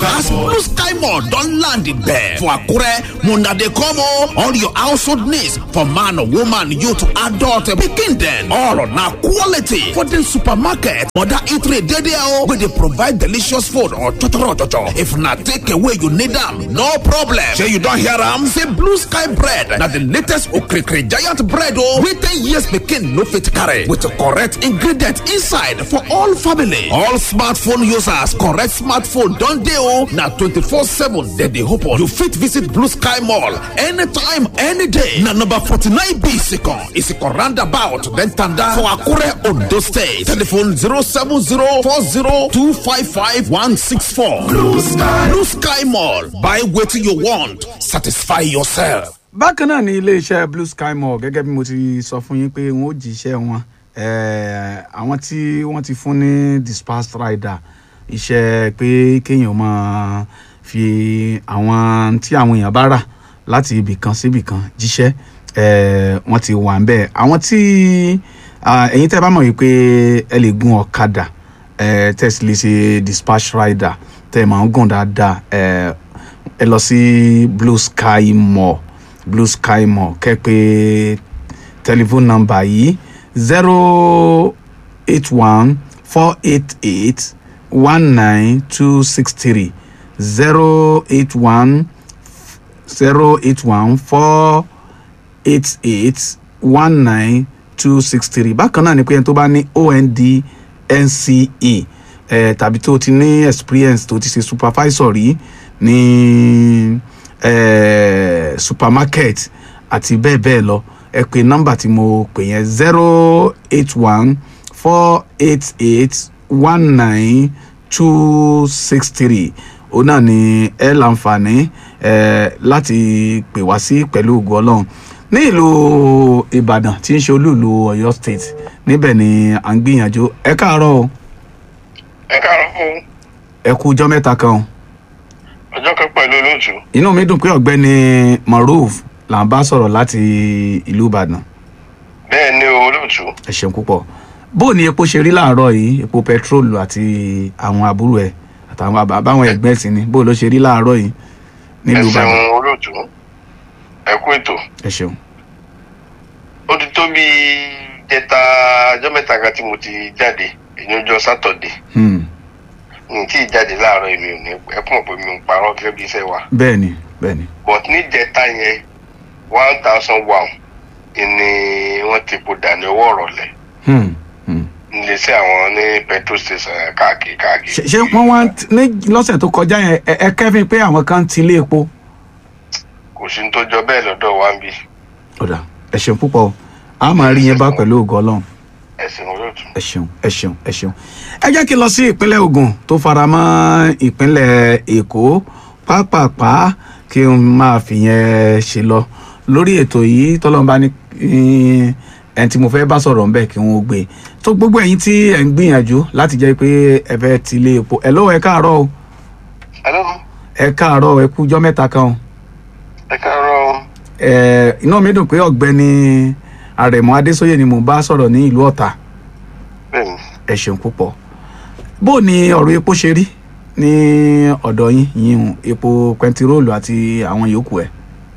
as blue sky mall don land there for akure una dey come o all your household needs for man woman youth adult pikin dem all na quality for the supermarket mother eatery dey there o wey dey provide delicious food or chochoro chocho if na take away you need am no problem shey you don hear am say blue sky bread na the latest okrikiri giant bread o wey ten years pikin no fit carry with correct ingredient inside for all family all smartphone users correct smartphone don dey o na twenty-four seven dem dey open you fit visit blue sky mall anytime any day na number forty-nine b isikan isikan roundabout then tanda for akure ondo state telephone zero seven zero four zero two five five one six four blue sky blue sky mall buy wetin you want satisfy yourself. bákan náà ní iléeṣẹ́ blue sky mall gẹ́gẹ́ bí mo ti sọ fún yín pé wọ́n ó jíṣẹ́ wọn Eh, àwọn tí wọ́n ti fún ní dispatch rider iṣẹ́ pé kéèyàn máa fi àwọn tí àwọn èèyàn bá rà láti ibì kan sí ibì kan jíṣẹ́ eh, wọ́n ti wà ń bẹ̀ àwọn tí ah, ẹ̀yin tẹ́ bá mọ̀ yìí pé ẹ lè gun ọ̀kadà eh, tẹ́ sì lè ṣe dispatch rider tẹ́ ẹ máa ń gùn dáadáa eh, ẹ lọ sí blue sky mall blue sky mall kẹ́ pé telephone number yìí zero eight one four eight eight one nine two six three zero eight one zero eight one four eight eight one nine two six three bákan náà ni pé ẹni tó bá ní ond nce eh, tàbí tó ti ní experience tó ti ṣe supervisor rí ní eh, supermarket àti bẹ́ẹ̀ bẹ́ẹ̀ lọ ẹ pè nọ́mbà tí mo pè yẹn zero eight one four eight eight one nine two six three òun náà ni ẹ láǹfààní ẹ láti pè wá sí pẹ̀lú ògùn ọlọ́run ní ìlú ìbàdàn tí ń ṣe olúùlú ọ̀yọ́ state níbẹ̀ ni à ń gbìyànjú ẹ káàárọ̀ o ẹ káàárọ̀ fún ẹ kú ọjọ́ mẹ́ta kan o ọjọ́ kan pẹ̀lú olóòtú inú mi dùn pé ọ̀gbẹ́ni maruf là ń bá sọ̀rọ̀ láti ìlú ìbàdàn bẹ́ẹ̀ ni o olóòtú ẹ ṣeun púpọ̀ bó o ní epo ṣe rí láàárọ̀ yìí epo pẹtrólù àti àwọn àbúrò ẹ̀ àtàwọn àbá- àbáwọn ẹgbẹ́ sí ni bó o ló ṣe rí láàárọ̀ yìí ẹ nílùú ìbàdàn ṣeun olóòtú ẹ kú ètò ẹ ṣeun ó ti tó bí jẹta ọjọ́ mẹ́ta kan tí mo ti jáde èyí ọjọ́ sátọ̀dé Hmm, mi tí ì jáde láàárọ̀ èmi ò ní ẹ kún ọ̀pọ̀ mi ò ń parọ́ gẹ́gẹ́ bí iṣẹ́ wa bẹ́ẹ̀ ni bẹ́ẹ̀ ni but ní jẹta yẹn one thousand one ni wọ́n ti po dà ní owó ọ̀rọ̀lẹ̀ Hmm, hmm. níléeṣẹ́ àwọn ní petrol station káàkiri káàkiri. ṣe ṣe wọ́n wá ń t- ní lọ́sẹ̀ tó kọjá yẹn ẹ ẹ kẹ́fín pé àwọn kan ti ilé epo kò sí ní tó jọ bẹ́ẹ̀ lọ́dọ̀ wa ń bí ọ̀dà ẹ ṣeun púpọ̀ o. a máa rí yẹn bá pẹ̀lú ògo ọlọ́run ẹ̀sìn olóòtú. ẹ ṣeun ẹ ṣeun ẹ ṣeun ẹ jẹ́ kí n lọ sí ìpínlẹ̀ ogun tó fara mọ́ ìpínlẹ̀ èkó pápápá kí n máa fìyẹn ṣe lọ lórí ètò yìí tọ́lọ́mùbá ní eh, ẹni tí mo fẹ́ bá sọ̀rọ̀ ńbẹ̀ kí wọ́n gbé tó gbogbo ẹ̀yin tí ẹ̀ ń gbìyànjú láti jẹ́ pé ẹ fẹ́ ti ilé epo ẹ̀ lọ́wọ́ ẹ káàárọ̀ o hello ẹ káàárọ̀ ẹ kújọ́ mẹ́ta kan o ẹ káàárọ̀ ẹ inú mi dùn pé ọ̀gbẹ́ni àrẹ̀mọ adésóyè ni mo bá sọ̀rọ̀ ní ìlú ọ̀tà bẹ́ẹ̀ni. ẹ ṣeun púpọ̀ bó ni ọ̀rọ̀ epo ṣe rí ní ọ̀dọ̀ yín yín epo pẹntiróòlù àti àwọn yòókù ẹ̀.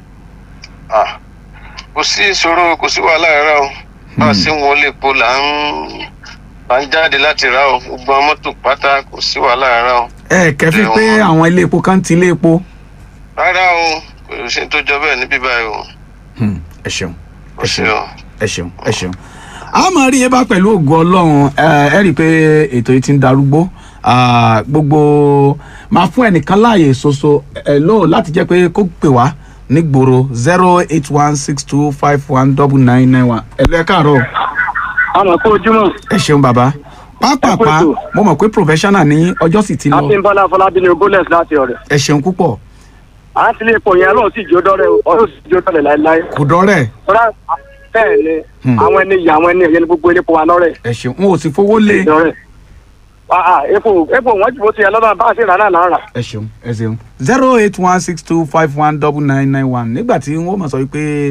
Ah, kò sí ìṣòro kò sí wàhálà rárá o bá a ṣe ń wọlé epo là ń là ń jáde láti rà o gbogbo àwọn mọ́tò pátá kò sí wàhálà rárá o ẹ kẹfí pé Ẹ̀wọ̀n. àwọn ilé epo kan ti ilé epo. rárá o kò sí tó jọ bẹ́ẹ̀ níbí báyìí o Hmm, ẹ ṣeun kò ẹ sí ṣeun o ẹ ṣeun ẹ ṣeun. a máa rí yẹn bá pẹ̀lú ògo ọlọ́run ẹ ẹ rí i pé ètò yìí ti ń darúgbó Ah, gbogbo máa fún ẹnìkan láàyè ṣoṣo ẹ lóò láti jẹ́ pé kó pè wá nígboro zero eight one six two five one double nine nine one ẹ lọ ẹ káàárọ̀ àmọ̀ kó ojúmọ̀ ẹ ṣeun bàbá pápápá Ẹ kú ètò. mo mọ̀ pé professional ní ọjọ́ sì ti lọ akínbọ́lá fọlábí ní ogólẹ̀sì láti ọ̀rẹ́ ẹ ṣeun púpọ̀ à ń tilé epo yẹn ọlọ́run sì jó dọ́rẹ́ o ọlọ́run sì jó dọ́rẹ́ láéláé kò dọ́rẹ̀ tọ́lá bẹ́ẹ̀ ni Hmm. àwọn ẹni yìí àwọn ẹni ẹ̀yẹ ni gbogbo elépo wa lọ́rẹ̀ ẹ ṣeun n ò sì fowó lé dọ́rẹ́ Ah, ah, epo epo wọ́n jù bó ti yẹ lọ́dọ̀ bá a ṣe rà náà là ń rà ẹ ṣeun ẹ ṣeun zero eight one six two five one double nine nine one nígbà tí wọ́n mọ̀ sọ wípé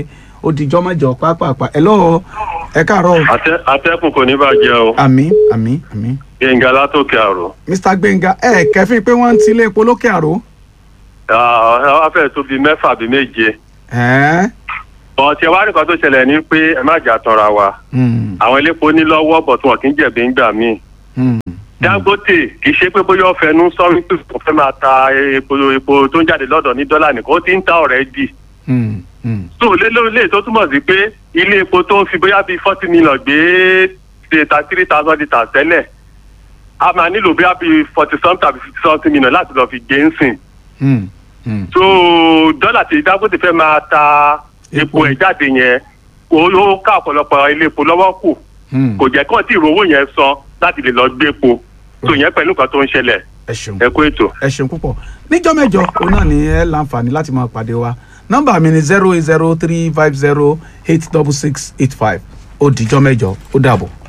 ó dijọ́ mẹ́jọ pápápá ẹ lọ́wọ́ ẹ káàárọ̀ o. Àtẹ- atẹ́kùn kò ní bàjẹ́ o àmì àmì àmì. gbẹ̀ngà látòkè àrò mr gbẹ̀ngà ẹ kẹfìn pé wọ́n ń ti ilé epo lókè àró. wọ́n fẹ́ tó bíi mẹ́fà bíi méje ẹ̀ẹ́n. ọ̀tí ẹ̀wá nìkan tó ṣẹlẹ̀ ni pé ẹ má jà tanra wa Hmm, àwọn elépo ní lọ́wọ́ bọ̀ tí wọ́n kì í jẹ̀bi ńgbà míì hmm, dangote kì í ṣe pé bóyá ó fẹnu sọ wípé kò fẹ́ máa ta epo epo tó ń jáde lọ́dọ̀ ní dọ́là nìkan ó ti ń ta ọ̀rẹ́ dì hmm, hmm. tó lé lórílẹ̀ tó túmọ̀ sí pé ilé epo tó ń fi bóyá bíi forty million gbé ta three thousand litres tẹ́lẹ̀ a máa nílò bóyá bíi forty something tàbí fifty something million láti lọ́ọ́ fi gbé ń sìn Hmm, hmm. so dọ́là tí dangote fẹ́ máa ta epo Epo. ẹ̀ jáde yẹn ó ó ká ọ̀pọ̀lọpọ̀ ilé epo lọ́wọ́ kù Hmm. kò jẹ́ kán tí ìrówó yẹn san láti lè lọ gbé epo so yẹn pẹ̀lú nǹkan tó ń ṣẹlẹ̀ ẹ ṣeun ẹ kú ètò. ẹ ṣeun púpọ̀ níjọ́ mẹ́jọ òun náà ni ẹ láǹfààní láti máa pàdé wa nọ́mbà mi ni zero eight zero three five zero eight double six eight five ó dijọ́ mẹ́jọ ó dàbọ̀.